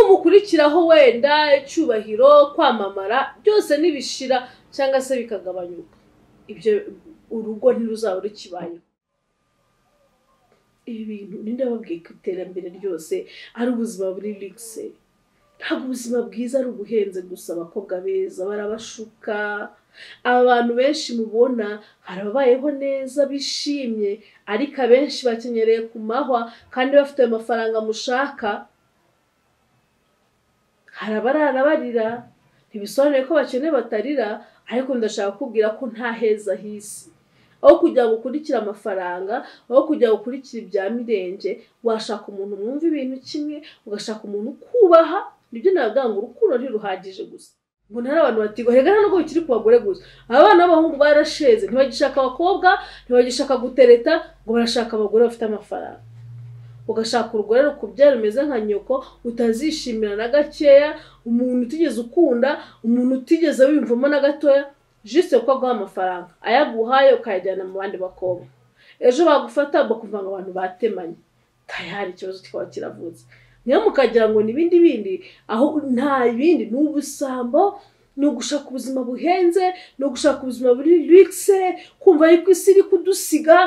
numukurikiraho wenda icyubahiro kwamamara byose ntibishira cyangwa se bikagabanyuka ibyo urugo ntiruzaba rukibayeho ibi bintu ninde wabwiye ko iterambere ryose ari ubuzima buri ligise ntabwo ubuzima bwiza ari ubuhenze gusa abakobwa beza barabashuka aba bantu benshi mubona hari ababayeho neza bishimye ariko abenshi bakenyereye ku mahwa kandi bafite ayo mafaranga mushaka hari abarara barira ntibisobanuye ko bakene batarira ariko ndashaka kukubwira ko nta heza hisi aho kujya gukurikira amafaranga aho kujya gukurikira ibya mirenge washaka umuntu mwumva ibintu kimwe ugashaka umuntu ukubaha nibyo navuga ngo urukundo ntiruhagije gusa mbona hari abantu batigwa reka ntabwo bikiri ku bagore gusa abana b'abahungu barasheze ntibagishaka abakobwa ntibagishaka gutereta ngo barashaka abagore bafite amafaranga ugashaka urugore rukubyara rumeze nka nyoko utazishimira na gakeya umuntu utigeze ukunda umuntu utigeze wiyumvamo na gatoya jisite kuko aguha amafaranga ayaguhaye ukayajyana mu bandi bakobwa ejo bagufata bakumva ngo abantu batemanye tayari ikibazo kikaba kiravutse niyo mukagira ngo ni ibindi bindi aho nta bindi ni ubusambo ni ugushaka ubuzima buhenze ni ugushaka ubuzima buri rigise kumva yuko isi iri kudusiga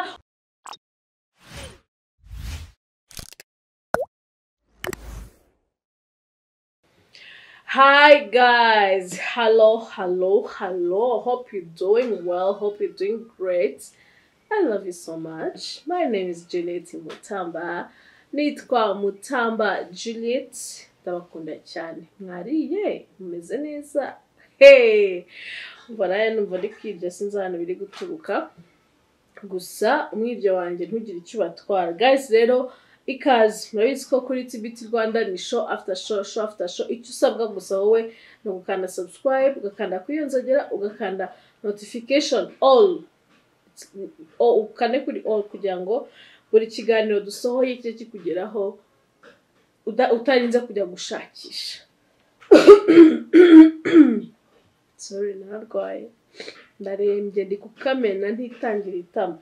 Hi guys, hello, hello, hello. Hope you're doing well. Hope you're doing great. I love you so much. My name is Juliet Mutamba. Nitwa Mutamba Juliet. Ndabakunda cyane. Mwariye, mumeze neza. Hey! Mbona numva ndi kwirya sinzi ahantu biri guturuka. Gusa umwibyo wanjye ntugire icyo ubatwara. Guys rero, ikaze murabizi ko kuri tibiti rwanda ni sho after sho sho after sho icyo usabwa gusa wowe ni ugukanda subscribe ugakanda kwiyonzogera ugakanda notification all ukande kuri all kugira ngo buri kiganiro dusohoye kijye kikugeraho utarinze kujya gushakisha sorry nararwaye ndarembye ndi kukamena ntitangira itama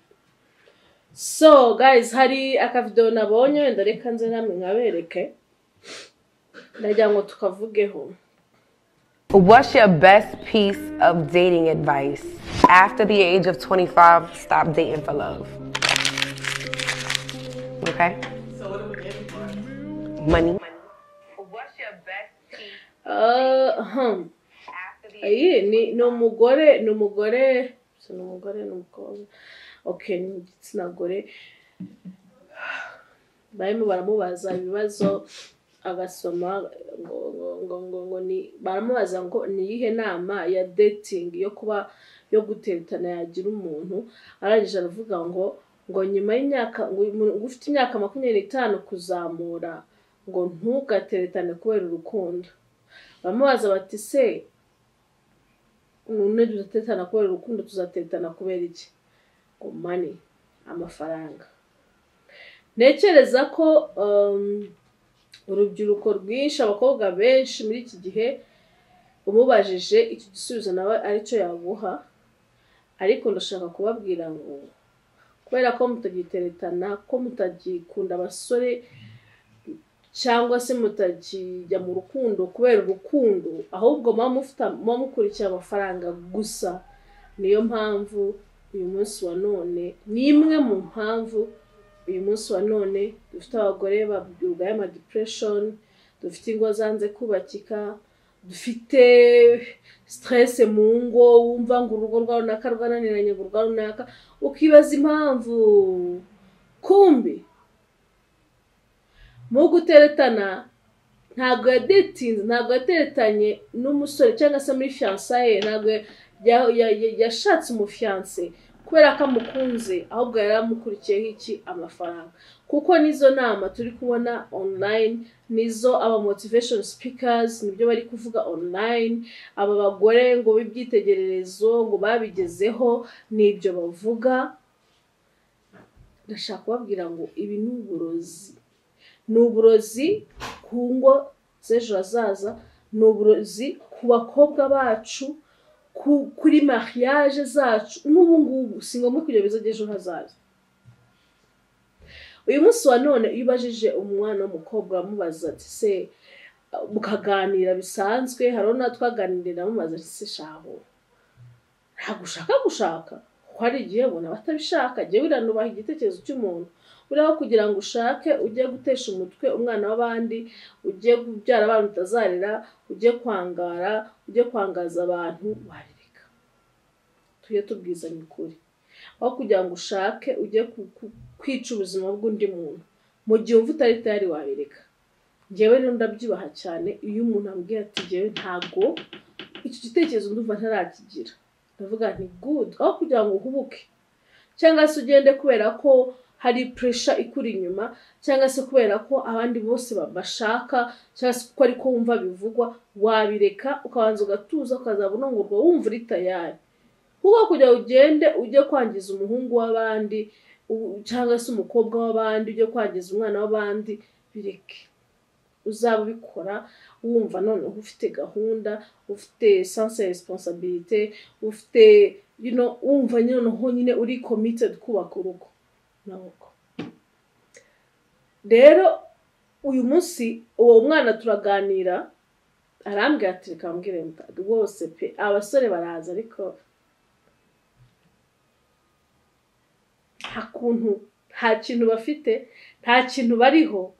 so guys hari akavidewo nabonye wenda reka nze namwe nkabereke ndagira ngo tukavugeho What's your best piece of dating advice? After the age of 25, stop dating for love. Okay? Money. What's your best piece Uh, hmm. after the iyi ni ni umugore ni umugore si ni umugore ni umukobwa ok ni igitsina gore barimo baramubaza ibibazo agasoma ngo ngo ngo ngo ngo ni baramubaza ngo ni iyihe nama ya dating yo kuba yo guteretana yagira umuntu arangije aravuga ngo ngo nyuma y'imyaka ngo umuntu ufite imyaka makumyabiri n'itanu kuzamura ngo ntugateretane kubera urukundo baramubaza bati se none tuzatetana kubera urukundo tuzatetana kubera iki ngo mani amafaranga ntekereza ko um, urubyiruko rwinshi abakobwa benshi muri iki gihe umubajije iki gisubizo nawe aricyo yaguha ariko ndashaka kubabwira ngo kubera ko mutagiteretana ko mutagikunda abasore cyangwa se mutakijya mu rukundo kubera urukundo ahubwo muba mufite muba mukurikiye amafaranga gusa niyo mpamvu uyu munsi wa none ni imwe mu mpamvu uyu munsi wa none dufite abagore barwaye amadepression dufite ingo zanze kubakika dufite stress mu ngo wumva ngo urugo rwa runaka rwananiranye ngo urwa runaka ukibaza impamvu kumbi mu guteretana ntabwo yadetinze ntabwo yateretanye n'umusore cyangwa se muri fiyansaye ntabwo ya- ya- ya- yashatse umufiyanse kubera ko amukunze ahubwo yari amukurikiyeho iki amafaranga kuko n'izo nama turi kubona online nizo aba motivation speakers nibyo bari kuvuga online aba bagore ngo b'ibyitegererezo ngo babigezeho nibyo bavuga ndashaka kubabwira ngo ibi ni uburozi ni uburozi ku ngo z'ejo hazaza ni uburozi ku bakobwa bacu ku- kuri mariage zacu n'ubu ngubu si ngombwa kugira ibibazo by'ejo hazaza uyu munsi wa none iyo ubajije umwana w'umukobwa uramubaza ati se mukaganira bisanzwe hariho nawe twaganiriye namumaze se shaho ntabwo ushaka gushaka kuko hari igihe ubona batabishaka jya wiranubaha igitekerezo cy'umuntu buriya kugira ngo ushake ujye gutesha umutwe umwana w'abandi ujye kubyara abana utazarera ujye kwangara ujye kwangaza abantu wabireka tujye tubwizanya ukuri aho kugira ngo ushake ujye kwica ubuzima bw'undi muntu mu gihe wumva utari tayari wabireka ngewe rero ndabyubaha cyane iyo umuntu ambwiye ati ngewe ntabwo icyo gitekerezo ndumva ntarakigira ndavuga ni gudu aho kugira ngo uhubuke cyangwa se ugende kubera ko hari puresha ikuri inyuma cyangwa se kubera ko abandi bose bashaka cyangwa se kuko ariko wumva bivugwa wabireka ukabanza ugatuza ukazaba unungurwa wumva uri tayari kuko kugira ngo ugende ujye kwangiza umuhungu w'abandi cyangwa se umukobwa w'abandi ujye kwangiza umwana w'abandi bireke uzaba ubikora wumva noneho ufite gahunda ufite sanse ya resiposabirite ufite wumva noneho nyine uri komitedi kubaka urugo n'aboko rero uyu munsi uwo mwana turaganira arambwira ati reka mbwire rwose pe abasore baraza ariko nta kuntu nta kintu bafite nta kintu bariho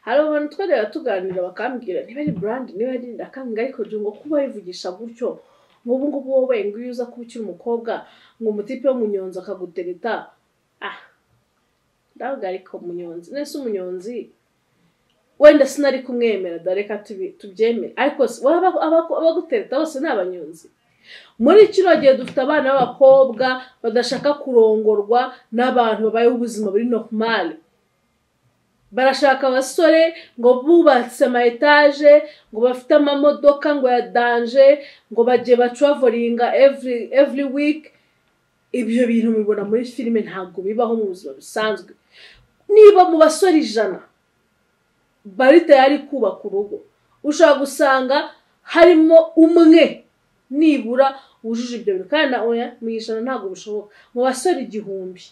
hari abantu twareba tuganira bakambwira niba ari burandi niba ari ndakambwira ariko ngo kuba yivugisha gutyo ngo ubu ngubu wowe nguyu uza kuba ukiri umukobwa ngo umutipe w'umunyonzi akagutereta ah ndavuga ariko umunyonzi nese umunyonzi wenda sinari kumwemera dareka tubyemere ariko abagutereta bose ni abanyonzi muri kino gihe dufite abana b'abakobwa badashaka kurongorwa n'abantu babayeho ubuzima buri normal barashaka abasore ngo bubatse ama etaje ngo bafite amamodoka ngo ya danje ngo bagiye bacavoringa every week ibyo bintu mubibona muri filime ntabwo bibaho mu buzima busanzwe niba mu basore ijana bari tayari kubaka urugo ushobora gusanga harimo umwe nibura wujuje ibyo bintu kandi mu ijana ntabwo bishoboka mu basore igihumbi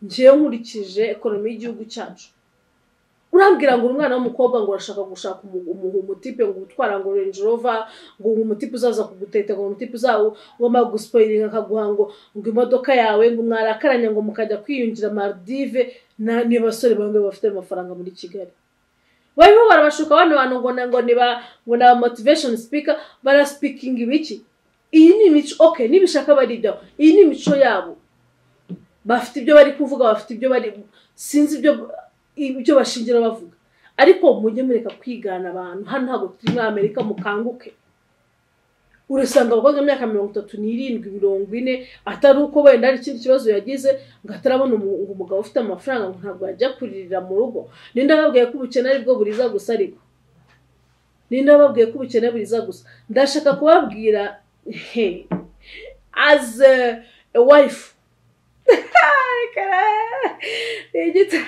ngewe nkurikije ekonomi y'igihugu cyacu urambwira ngo umwana w'umukobwa ngo urashaka gushaka umutipe ngo utwara ngo renji rova ngo umutipe uzaza kuguteta ngo umutipe uzawo ugomba gusipoyiringa akaguha ngo ngo imodoka yawe ngo mwarakaranya ngo mukajya kwiyungira maridive niba basore bamwe bafite amafaranga muri kigali barimo barabashuka abana bantu ngo na ngo ni ba ngo ni motivation speaker barasipikinga ibiki iyi ni imico oke nibishaka bari ibyaho iyi ni imico yabo bafite ibyo bari kuvuga bafite ibyo bari sinzi ibyo ibyo bashingira bavuga ariko mujye mureka kwigana abantu hano ntabwo turi muri amerika mukanguke urasanga abakobwa imyaka mirongo itatu n'irindwi mirongo ine atari uko wenda hari ikindi kibazo yagize ngo atarabona umugabo ufite amafaranga ngo ntabwo yajya kuririra mu rugo ninde ababwiye ko ubukene aribwo buriza gusa ariko ninde ababwiye ko ubukene buriza gusa ndashaka kubabwira he aze wife ni igiti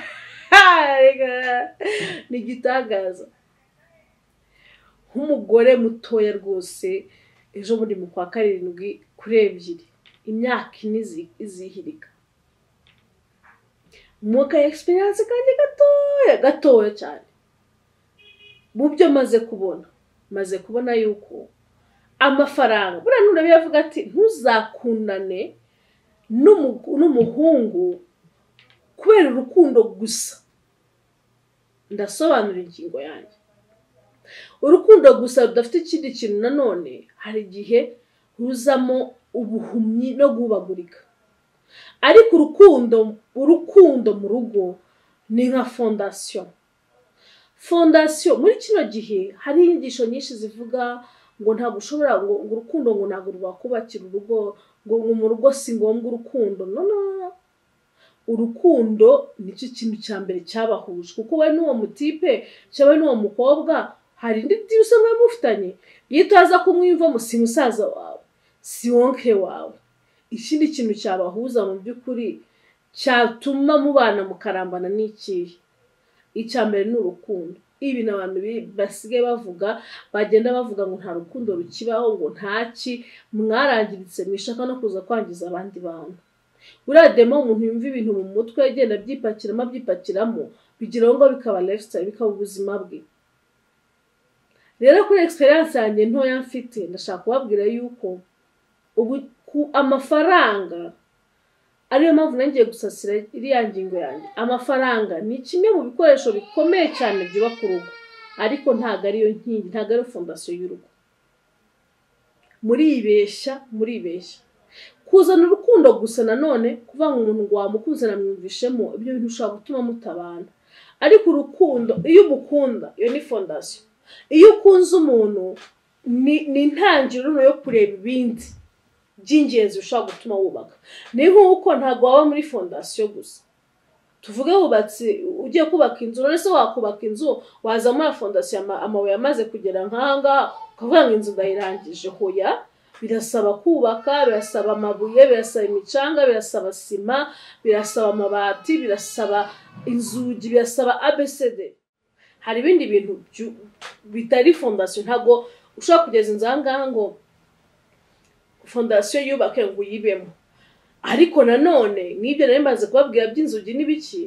ni igitangaza nk'umugore mutoya rwose ejo muri mu kwa karindwi kuri ebyiri imyaka ine izihirika mwuka egisperiyanse kandi gatoya gatoya cyane mu byo maze kubona maze kubona yuko amafaranga buriya nurabiye avuga ati ntuzakundane n'umuhungu kubera urukundo gusa ndasobanura ingingo yanjye urukundo gusa rudafite ikindi kintu nanone hari igihe ruzamo ubuhumyi no guhubagurika ariko urukundo urukundo mu rugo ni nka fondasiyo fondasiyo muri kino gihe hari inyigisho nyinshi zivuga ngo ntabwo ushobora ngo urukundo ngo ntabwo rwakubakira urugo ngo mu rugo si ngombwa urukundo no no urukundo nicyo kintu cya mbere cyabahuje kuko we n'uwo mutipe cyangwa n'uwo mukobwa hari indi diri usanga mufitanye iyo utaza kumwiyumvamo si musaza wawe si wonke wawe ikindi kintu cyabahuza mu by'ukuri cyatuma mubana mukarambana n'ikihe icya mbere ni urukundo ibintu abantu basigaye bavuga bagenda bavuga ngo nta rukundo rukibaho ngo ntaki mwarangiritse mwishaka no kuza kwangiza abandi bantu buriya demo umuntu yumva ibintu mu mutwe agenda abyipakiramo abyipakiramo bigeraho ngo bikaba lifestyle bikaba ubuzima bwe rero kuri egisperiyanse yanjye ntoya mfite ndashaka kubabwira yuko ubu ku amafaranga ariyo mpamvu nongeye gusasira iriya ngingo yanjye amafaranga ni kimwe mu bikoresho bikomeye cyane byubaka urugo ariko ntabwo ariyo nkingi ntabwo ariyo fondasiyo y'urugo muribeshya muribeshya kuzana urukundo gusa nanone kuvuga ngo umuntu ngo wamukunze namwumvishemo ibyo bintu ushobora gutuma mutabana ariko urukundo iyo umukunda iyo ni fondasiyo iyo ukunze umuntu ni ni intangiriro yo kureba ibindi by'ingenzi bishobora gutuma wubaka ni nk'uko ntabwo waba muri fondasiyo gusa tuvuge wubatse ugiye kubaka inzu none se wakubaka inzu waza muri fondasiyo amabuye amaze kugera nk'aha ngaha ukavuga ngo inzu ndayirangije hoya birasaba kubaka birasaba amabuye birasaba imicanga birasaba sima birasaba amabati birasaba inzugi birasaba abesede hari ibindi bintu byu- bitari fondasiyo ntabwo ushobora kugeza inzu aha ngaha ngo fondasiyo yubake ngo uyibemo ariko nanone n'ibyo nari maze kubabwira by'inzugi n'ibiki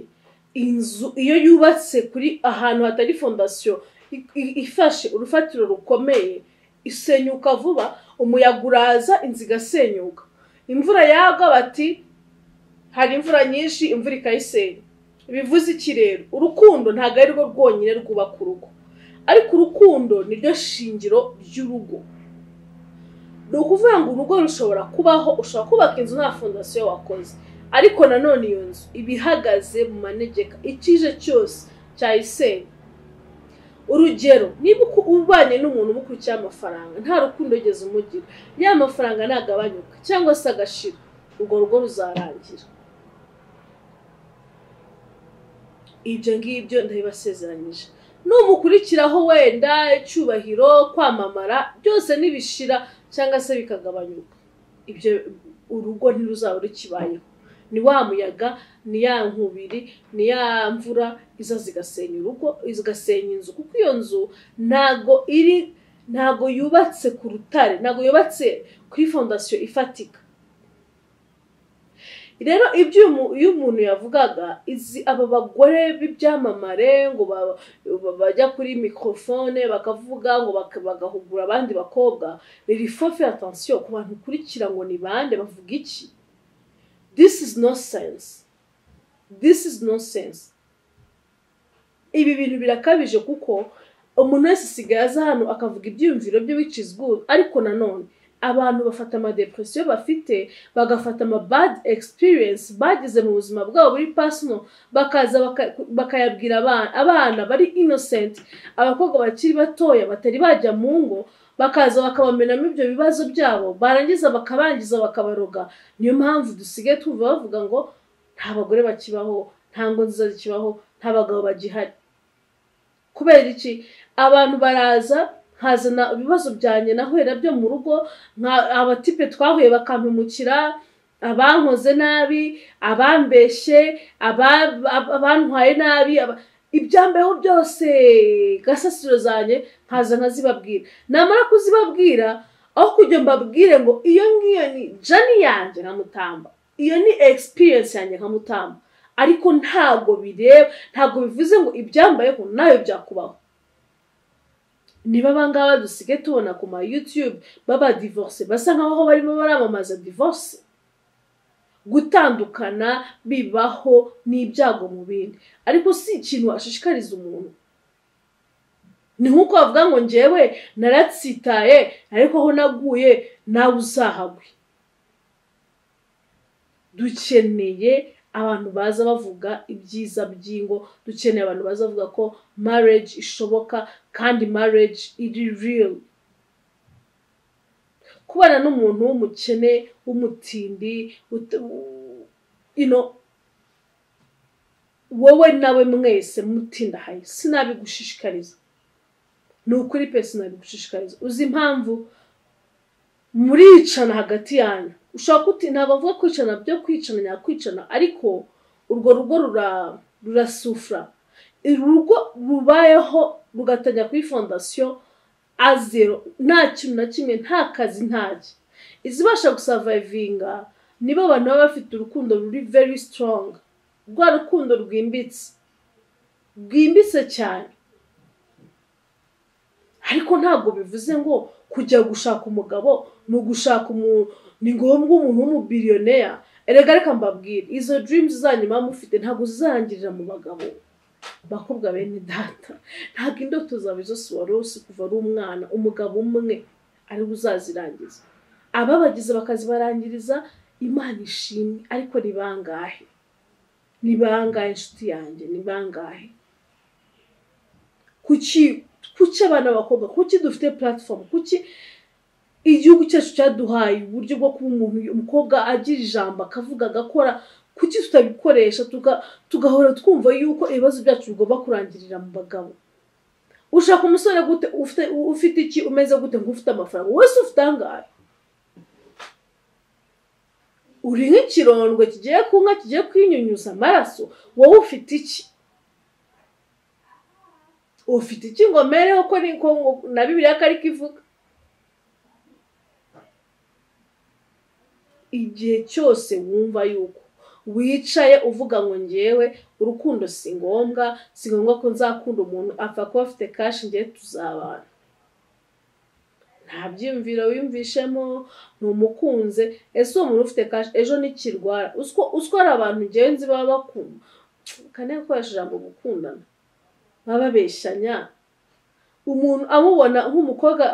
inzu iyo yubatse kuri ahantu hatari fondasiyo i- i- ifashe urufatiro rukomeye isenyuka vuba umuyaga uraza inzu igasenyuka imvura yagwa bati hari imvura nyinshi imvura ikayisenya bivuze iki rero urukundo ntabwo ari rwo rwonyine rwubaka urugo ariko urukundo niryo shingiro ry'urugo ni ukuvuga ngo urugo rushobora kubaho ushobora kubaka inzu nta fondasiyo wakoze ariko nanone iyo nzu iba ihagaze mu manegeka icyije cyose cyayisenya urugero niba uku- ubanye n'umuntu umukurikiye amafaranga nta rukundo ugeze umugira ya mafaranga ntagabanyuka cyangwa se agashira urwo rugo ruzarangira ibyo ngibyo ndabibasezeranyije n'umukurikiraho wenda icyubahiro kwamamara byose nibishira cyangwa se bikagabanyuka ibyo urugo ntiruzaba rukibayeho ni wa muyaga ni ya nkubiri ni ya mvura iza zigasenya urugo zigasenya inzu kuko iyo nzu ntago iri ntago yubatse ku rutare ntago yubatse kuri fondasiyo ifatika rero ibyo uyu mu- iyo umuntu yavugaga izi aba bagore b'ibyamamare ngo ba- ba- bajya kuri mikorofone bakavuga ngo baka- bagahugura abandi bakobwa biri fofe atansiyo ku bantu ukurikira ngo ni bande bavuga iki this is no sense this is no sense ibi bintu birakabije kuko umuntu wese asigaye aza hano akavuga ibyiyumviro bye which is good ariko nanone abantu bafata amadepresiyo bafite bagafata ama bad experience bagize mu buzima bwabo buri personal bakaza baka- bakayabwira abana abana bari innocent abakobwa bakiri batoya batari bajya mu ngo bakaza bakabamenamo ibyo bibazo byabo barangiza bakabangiza bakabaroga niyo mpamvu dusigaye twumva bavuga ngo nta bagore bakibaho nta ngo nziza zikibaho nta bagabo bagihari kubera iki abantu baraza nkazana ibibazo byanjye nahurira byo mu rugo nka abatipe twahuye bakampemukira abankoze nabi abambeshye aba- ab- abantwaye nabi aba- ibyambeho byose gasasiro zanjye nkaza nkazibabwira namara kuzibabwira aho kujya mbabwire ngo iyo ngiyo ni jani yanjye nkamutamba iyo ni experience yanjye nkamutamba ariko ntabwo bireba ntabwo bivuze ngo ibyambayeho nawe byakubaho niba abangaba dusige tubona ku ma youtube baba divorce basa nk'aho barimo baramamaza divorce gutandukana bibaho n'ibyago mu bindi ariko si ikintu washishikariza umuntu ni nk'uko bavuga ngo njyewe naratsitaye ariko aho naguye nawe uzahagwe dukeneye abantu baza bavuga ibyiza by'ingo dukeneye abantu baza bavuga ko marriage ishoboka kandi marriage iri real kubana n'umuntu w'umukene w'umutindi ut- u- you know, wowe nawe mwese mutindahaye sinabigushishikariza ni ukuri pe sinabigushishikariza uzi impamvu muricana hagati yanyu ushobora kuti ntabwo mvuga kwicana byo kwicana nyakwicana ariko urwo rugo rura rurasufura urugo rubayeho rugatanya kuri fondasiyo azero nta kintu na kimwe nta kazi ntaki izibasha gusavayivinga nibo abantu baba bafite urukundo ruri very strong rwa rukundo rwimbitse rwimbitse cyane ariko ntabwo bivuze ngo kujya gushaka umugabo ni ugushaka umuntu ni ngombwa umuntu w'umubiriyoneya erega reka mbabwire izo dirimuzi zanyu muba mufite ntabwo zizarangirira mu bagabo bakobwa bene data ntabwo indoto zawe zose wari uzi kuva ari umwana umugabo umwe ariwe uzazirangiza ababagize bakazibarangiriza imana ishimwe ariko ni bangahe ni bangahe inshuti yanjye ni bangahe kuki kuki abana b'abakobwa kuki dufite platform kuki igihugu cyacu cyaduhaye uburyo bwo kuba umuntu umukobwa agira ijambo akavuga agakora kuki tutabikoresha tuga- tugahora twumva yuko ibibazo byacu bigomba kurangirira mu bagabo ushaka umusore gute ufite ufite iki umeze gute nk'ufite amafaranga wese ufite angahe uri nk'ikirondwe kigiye ku nka kigiye kwinyunyuza amaraso wowe ufite iki ufite iki ngo mereho ko ni ko ngo na bibiliya ko ariko ivuga igihe cyose wumva yuko wicaye uvuga ngo ngewe urukundo si ngombwa si ngombwa ko nzakunda umuntu apfa kuba afite kashi ngewe tuzabana nta byiyumviro wiyumvishemo ntumukunze ese uwo muntu ufite kashi ejo nikirwara Uzi ko- uzi ko hari abantu ngewe nzi baba bakunda kane gukoresha ijambo gukundana baba babeshanya umuntu amubona nk'umukobwa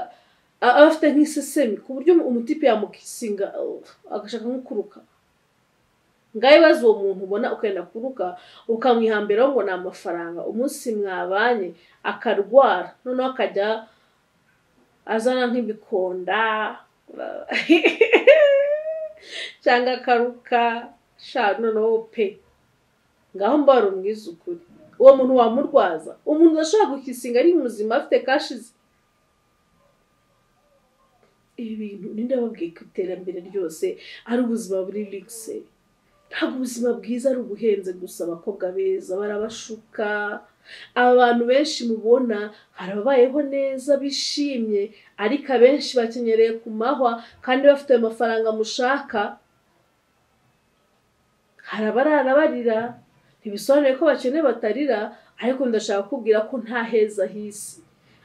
a- aba afite nk'isesemi ku buryo umutipe yamukisinga uh, agashaka nk'ukuruka ngaho ibaze uwo muntu ubona ukenda kuruka ukamwihambiraho ngo ni amafaranga umunsi mwabanye akarwara noneho akajya azana nk'ibikonda cyangwa akaruka sha noneho pe ngaho mbara umwiza ukuri uwo muntu wamurwaza umuntu udashobora gukisinga ari muzima afite kashi ze ibi bintu ninde wabwiye ko iterambere ryose ari ubuzima buri ligise ntabwo ubuzima bwiza ari ubuhenze gusa abakobwa beza barabashuka aba bantu benshi mubona hari ababayeho neza bishimye ariko abenshi bakenyereye ku mahwa kandi bafite ayo mafaranga mushaka hari abarara barira ntibisobanuye ko bakene batarira ariko ndashaka kubwira ko nta heza h'isi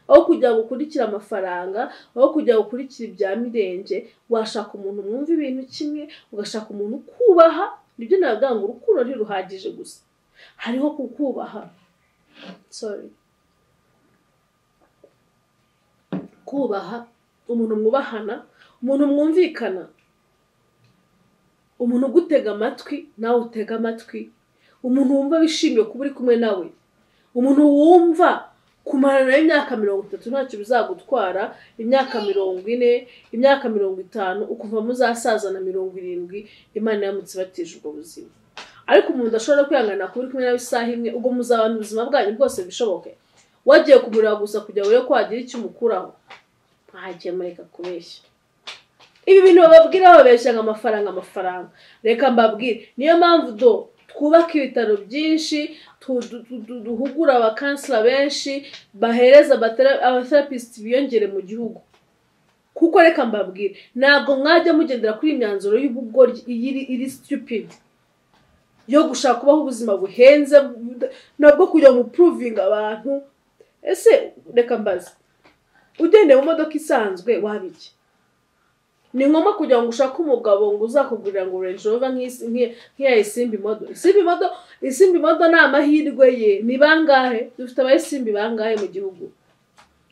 aho kujya ngo ukurikire amafaranga aho kujya ngo ukurikire ibya mirenge washaka umuntu mwumva ibintu kimwe ugashaka umuntu ukubaha nibyo navuga ngo urukundo ntiruhagije gusa hariho kukubaha sorry kubaha umuntu mwubahana umuntu mwumvikana umuntu ugutega amatwi nawe utega amatwi umuntu wumva wishimiye kuba uri kumwe nawe umuntu wumva kumara nawe imyaka mirongo itatu ntacyo bizagutwara imyaka mirongo ine imyaka mirongo itanu ukuva muzasaza na mirongo irindwi imana yamutse ibatije ubwo buzima ariko umuntu udashobora kwihangana kuba uri kumwe nawe isaha imwe ubwo muzabana ubuzima bwanyu bwose bishoboke wagiye kumureba gusa kugira urebe ko wagira icyo umukuraho mwagiye mureka kubeshya ibi bintu bababwira babeshya ngo amafaranga amafaranga reka mbabwire niyo mpamvu do twubaka ibitaro byinshi tu- du- du- du- duhugura abakansila benshi bahereza abatera- abaterapisiti biyongere mu gihugu kuko reka mbabwire ntabwo mwajya mugendera kuri iyi myanzuro y'ubugoryi iyi iri- iri stupid yo gushaka kubaho ubuzima buhenze bu- nabwo kujya mu puruvinga abantu ese reka mbaze ugendeye mu modoka isanzwe waba iki ni ngombwa kugira ngo ushake umugabo ngo uzakugurira ngo Range Rover nk'isi- nk'iya- nk'iya isimbi modo isimbi modo isimbi modo ni amahirwe ye ni bangahe dufite abayisimbi bangahe mu gihugu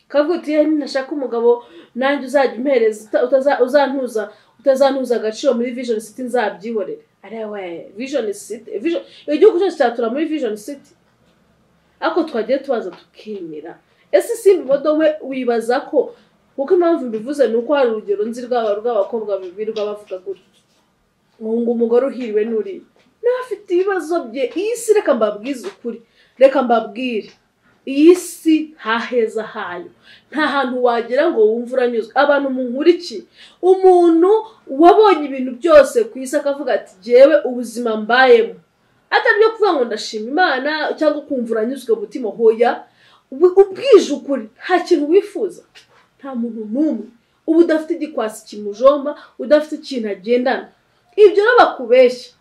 kavuga uti "Eh, nashaka umugabo nanjye uzajya umpereza uta- utaza- uzantuza utazantuza agaciro muri vision city nzabyihorere ariya we vision city vision igihugu cyose cyatura muri vision city ariko twagiye tubaza tukemera ese simba imodo we wibaza ko kuko impamvu mbivuze ni uko hari urugero nzi rwaba rw'abakobwa birirwa bavuga gutya ubu ngo umugore uhiriwe n'uri nawe afite ibibazo bye iyi si reka mbabwize ukuri reka mbabwire iyi si nta heza hayo nta hantu wagera ngo wumve uranyuzwe abantu munkuriki umuntu wabonye ibintu byose ku isi akavuga ati jyewe ubuzima mbayemo atari byo kuvuga ngo ndashima imana cyangwa ukumva uranyuzwe mutima hoya ubu- ubwije ukuri nta kintu wifuza nta muntu n'umwe uba udafite igikwasi kimujomba udafite ikintu agendana ibyo rero bakubeshya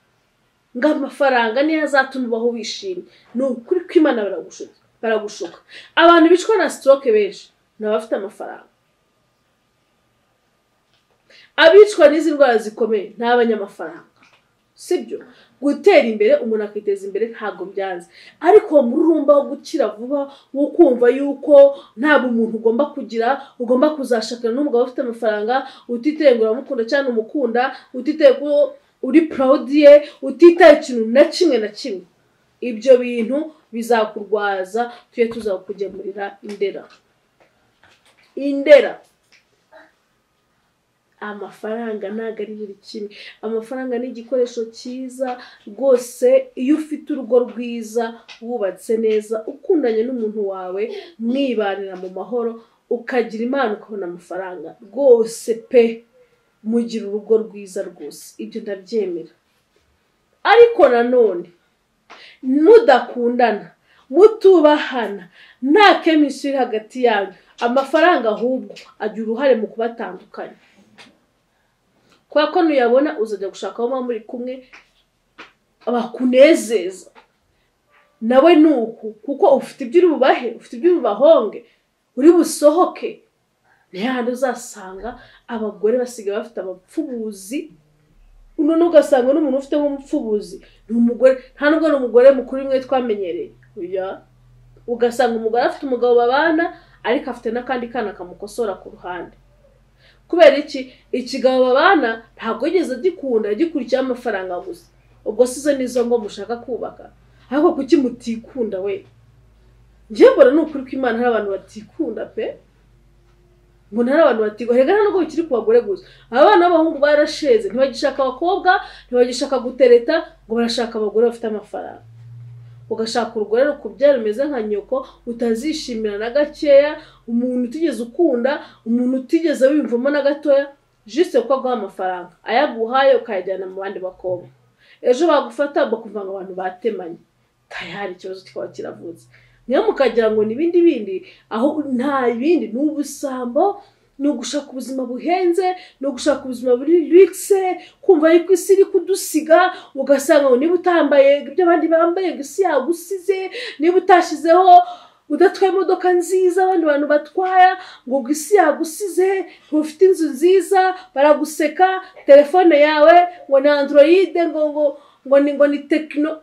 ngo amafaranga niyo azatuma ubaho wishimye ni ukuri kw'imana baragushuka baragushuka abantu bicwa na stroke benshi ni abafite amafaranga abicwa n'izi ndwara zikomeye ni abanyamafaranga sibyo gutera imbere umuntu akiteza imbere ntabwo byanze ariko uwo mururumba wo gukira vuba wo kumva yuko ntabwo umuntu ugomba kugira ugomba kuzashakana n'umugabo ufite amafaranga utiteye ngo uramukunda cyangwa umukunda utiteye ko uri proudi ye utitaye ikintu na kimwe na kimwe ibyo bintu bizakurwaza tujye tuzakugemurira indera indera amafaranga ntabwo ari buri kimwe amafaranga ni igikoresho cyiza rwose iyo ufite urugo rwiza wubatse neza ukundanye n'umuntu wawe mwibanira mu mahoro ukagira impano ukabona amafaranga rwose pe mugira urugo rwiza rwose ibyo ndabyemera ariko nanone mudakundana mutubahana nta keminsi iri hagati yanyu amafaranga ahubwo agira uruhare mu kubatandukanya kubera ko nuyabona uzajya gushaka aho muba muri kumwe bakunezeza nawe ni uku kuko ufite ibyo uri bubahe ufite ibyo uri bubahonge uri busohoke ni hahandi uzasanga abagore basigaye bafite abapfubuzi none ugasanga n'umuntu ufite nk'umupfubuzi ni umugore nta nubwo ni umugore mukuru imwe twamenyereye oya ugasanga umugore afite umugabo babana ariko afite n'akandi kana kamukosora ku ruhande kubera iki ikigabo babana ntabwo yigeze agikunda gikurikiyeho amafaranga gusa ubwo size n'izo ngo mushaka kubaka ariko kuki mutikunda we njyewe mbona ni ukuri ko imana hari abantu batikunda pe ngo ntari abantu batigwa reka ntabwo bikiri ku bagore gusa abana b'abahungu barasheze ntibagishaka abakobwa ntibagishaka gutereta ngo barashaka abagore bafite amafaranga ugashaka urugore rukubyara rumeze nka nyoko utazishimira na gakeya umuntu utigeze ukunda umuntu utigeze wiyumvamo na gatoya jisite kuko aguha amafaranga ayaguhaye ukayajyana mu bandi bakobwa ejo bagufata bakumva ngo abantu batemanye kaya hari ikibazo kikaba kiravutse niyo mukagira ngo ni ibindi bindi aho nta bindi ni ubusambo ni ugushaka ubuzima buhenze ni ugushaka ubuzima buri rigise kumva yuko isi iri kudusiga ugasanga ngo niba utambaye ibyo abandi bambaye ngo isi yagusize niba utashyizeho udatwaye imodoka nziza abandi bantu batwara ngo ubwo isi yagusize ufite inzu nziza baraguseka telefone yawe ngo ni androide ngo ngo ngo ni ngo ni tekino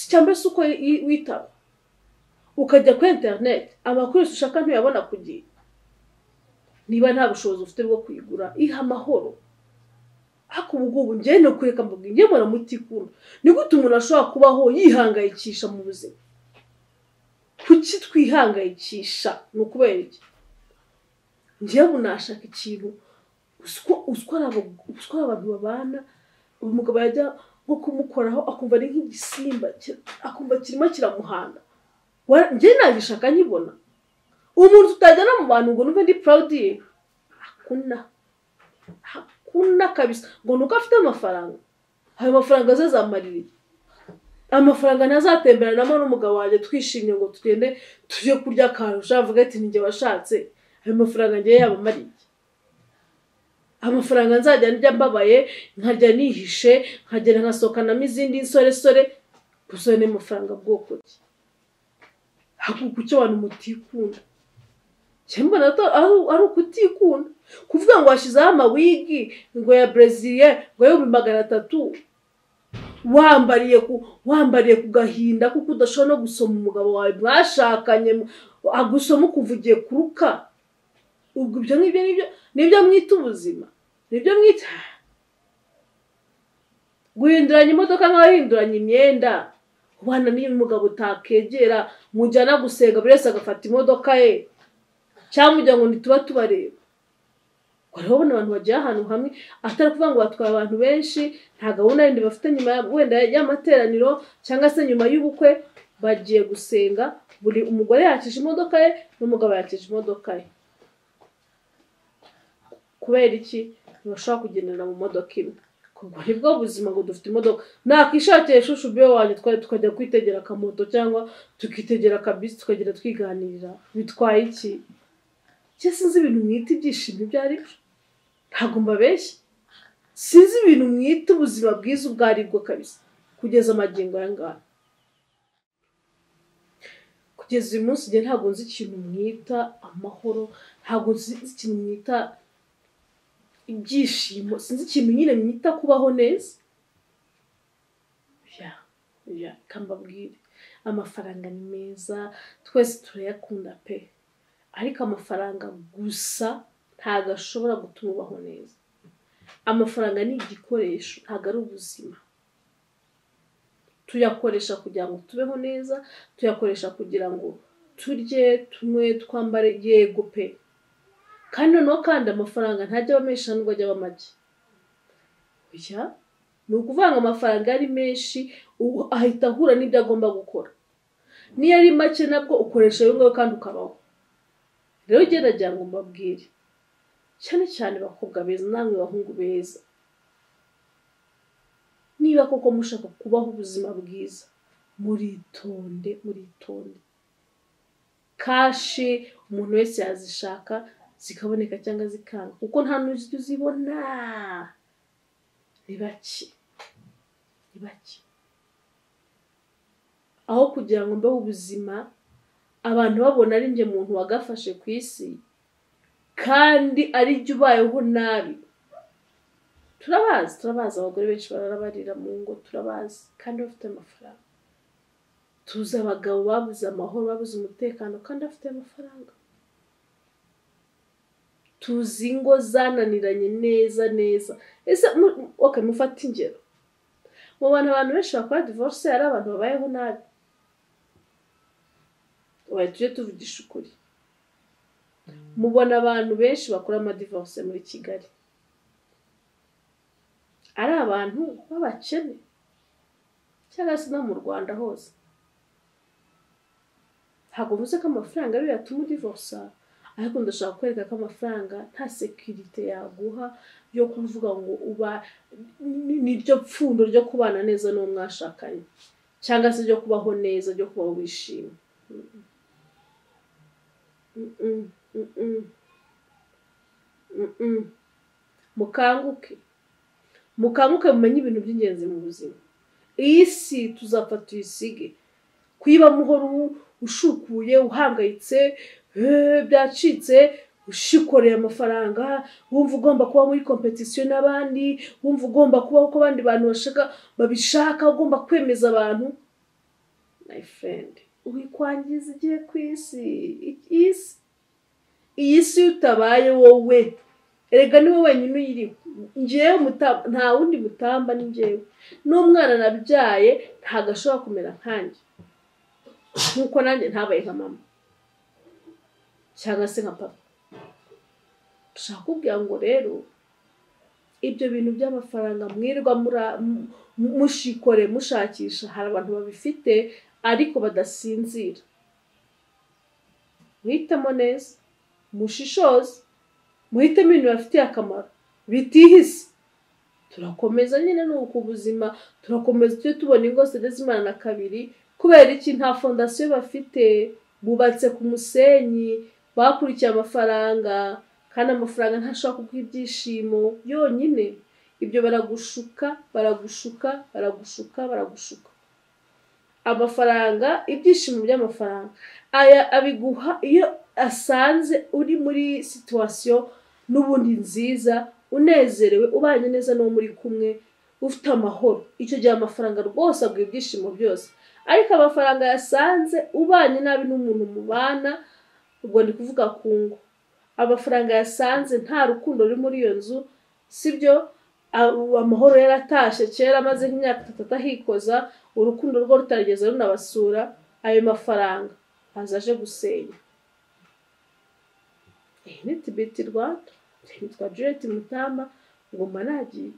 cyangwa se uko witaba ukajya kuri interineti amakuru ushaka ntuyabona ku gihe niba nta bushobozi ufite bwo kuyigura iha amahoro ariko ubu ngubu njyewe ni ukureka mbabwira njyewe mbona mutikunda ni gute umuntu ashobora kubaho yihangayikisha mu buzima kuki twihangayikisha ni ukubera iki njyewe unashaka ikintu uswara abantu babana umugabo yajya nko kumukoraho akumva ari nk'igisimba akumva kirimo kiramuhanda njye nagishaka nkibona umuntu tutajyana mu bantu ngo numve ndi proudi ye hakuna hakuna kabisa ngo ni uko afite amafaranga ayo mafaranga azazamarira iki amafaranga ntazatemberanamo n'umugabo wanjye twishimye ngo tugende tujye kurya akantu ushavuga ati ninjye washatse ayo mafaranga ngewe yabamariye iki amafaranga nzajya njya mbabaye nkajya nihishe nkagenda nkasohokanamo izindi nsoresore gusa ni amafaranga bwoko ki hakuka icyo abantu mutikunda cyangwa ari ukutikunda kuvuga ngo washyizeho amawigi ngo ya breziliye ngo y'ibihumbi magana atatu wambariye ku wambariye ku gahinda kuko udashobora no gusoma umugabo wawe mwashakanye agusoma ukumva ugiye kuruka ubwo ibyo ngibyo nibyo nibyo mwita ubuzima nibyo mwita guhinduranya imodoka nk'abahinduranya imyenda ubana n'iyo umugabo utakegera mujyana gusenga buri wese agafata imodoka ye cyangwa ujya ngo ntituba tubareba urabona abantu bagiye ahantu hamwe atari kuvuga ngo batwaye abantu benshi nta gahunda yindi bafite nyuma wenda y'amateraniro cyangwa se nyuma y'ubukwe bagiye gusenga buri umugore yakije imodoka ye n'umugabo yakije imodoka ye kubera iki ntibashobora kugendera mu modoka imwe ubwo ni bwo buzima ngo dufite imodoka nakishakira ishusho ubwo wanjye twari tukajya kwitegera akamoto cyangwa tukitegera akabisi tukagenda twiganirira bitwaye iki cye sinzi ibintu mwita ibyishimo ibyo ari byo ntabwo mbabeshya sinzi ibintu mwita ubuzima bwiza ubwo ari bwo kabisa kugeza amagingo aya ngaya ku kugeza uyu munsi njye ntabwo nzi ikintu mwita amahoro ntabwo nzi ikintu mwita ibyishimo sinzi ikintu nyine mwita kubaho neza ya ya reka mbabwire amafaranga ni meza twese turayakunda pe ariko amafaranga gusa ntabwo ashobora gutuma ubaho neza amafaranga ni igikoresho ntabwo ari ubuzima tuyakoresha kugira ngo tubeho neza tuyakoresha kugira ngo turye tunywe twambare yego pe kandi noneho kandi amafaranga ntajya aba menshi nubwo ajya aba make Oya, ni ukuvuga ngo amafaranga ari menshi ubu ahita ahura n'ibyo agomba gukora niyo ari make nabwo ukoresha ayo ngayo kandi ukabaho rero gerageza ngo mbabwire cyane cyane bakobwa beza namwe bahungu beza niba koko mushaka kubaho ubuzima bwiza muritonde muritonde kashi umuntu wese yazishaka zikaboneka cyangwa zikanga kuko nta n'ujya uzibona ni bake ni bake aho kugira ngo mbeho ubuzima abantu babona ari njye muntu wagafashe ku isi kandi ari jya ubayeho nabi turabazi turabazi abagore benshi bararabarira mu ngo turabazi kandi bafite amafaranga tuzi abagabo babuze amahoro babuze umutekano kandi bafite amafaranga tuzi ingo zananiranye neza neza ese mu- okay mufate ingero mu bantu abantu benshi bakora divorce hari abantu babayeho nabi ubaye tujye tuvugisha ukuri mubona abantu benshi bakora amadivorce muri kigali ari abantu b'abakene cyangwa se no mu rwanda hose ntabwo mvuze ko amafaranga ariyo yatuma udivorsa ariko ndashaka kwereka ko amafaranga nta sekirite yaguha yo kuvuga ngo uba ni- niryo pfundo ryo kubana neza n'uwo mwashakanye cyangwa se ryo kubaho neza ryo kubaho wishimye Mm-mm, mm-mm. Mm-mm. mukanguke mukanguke mumenye ibintu by'ingenzi mu buzima iyi si tuzapfa tuyisige kuyibamo uhora u- ushukuye uhangayitse eh, byacitse ushikoreye amafaranga wumva ugomba kuba muri kompetisiyo n'abandi wumva ugomba kubaho uko abandi bantu bashaka babishaka ugomba kwemeza abantu my friend wikwangiza igihe ku isi I- iyi si- iyi si iyo utabaye wowe erega niwe wenyine uyiriho ngewe muta- nta wundi mutamba ni ngewe n'umwana nabyaye ntabwo ashobora kumera nkanjye nk'uko nanjye ntabaye nka mama cyangwa se nka papa dushaka kubwira ngo rero ibyo bintu by'amafaranga mwirirwa mura- mu- mu- mushikore mushakisha hari abantu babifite ariko badasinzira muhitemo neza mushishoze muhitemo ibintu bibafitiye akamaro bitihise turakomeza nyine ni uku ubuzima turakomeza tujye tubona ingo zigeze imana na kabiri kubera iki nta fondasiyo bafite bubatse ku musenyi bakurikiye amafaranga kandi amafaranga ntashobora kuguha ibyishimo yonyine ibyo baragushuka baragushuka baragushuka baragushuka amafaranga ibyishimo by'amafaranga aya abiguha iyo asanze uri muri situwasiyo n'ubundi nziza unezerewe ubanye neza n'uwo muri kumwe ufite amahoro icyo gihe amafaranga rwose aguha ibyishimo byose ariko amafaranga yasanze ubanye nabi n'umuntu mubana ubwo ndi kuvuga ku ngo amafaranga yasanze nta rukundo ruri muri iyo nzu sibyo a- amahoro yaratashye kera amaze nk'imyaka itatu atahikoza urukundo rwo rutarigeze runabasura ayo mafaranga aza aje gusenya iyi ni tibiti rwanda twa Juliet Mutamba ngoma nagiye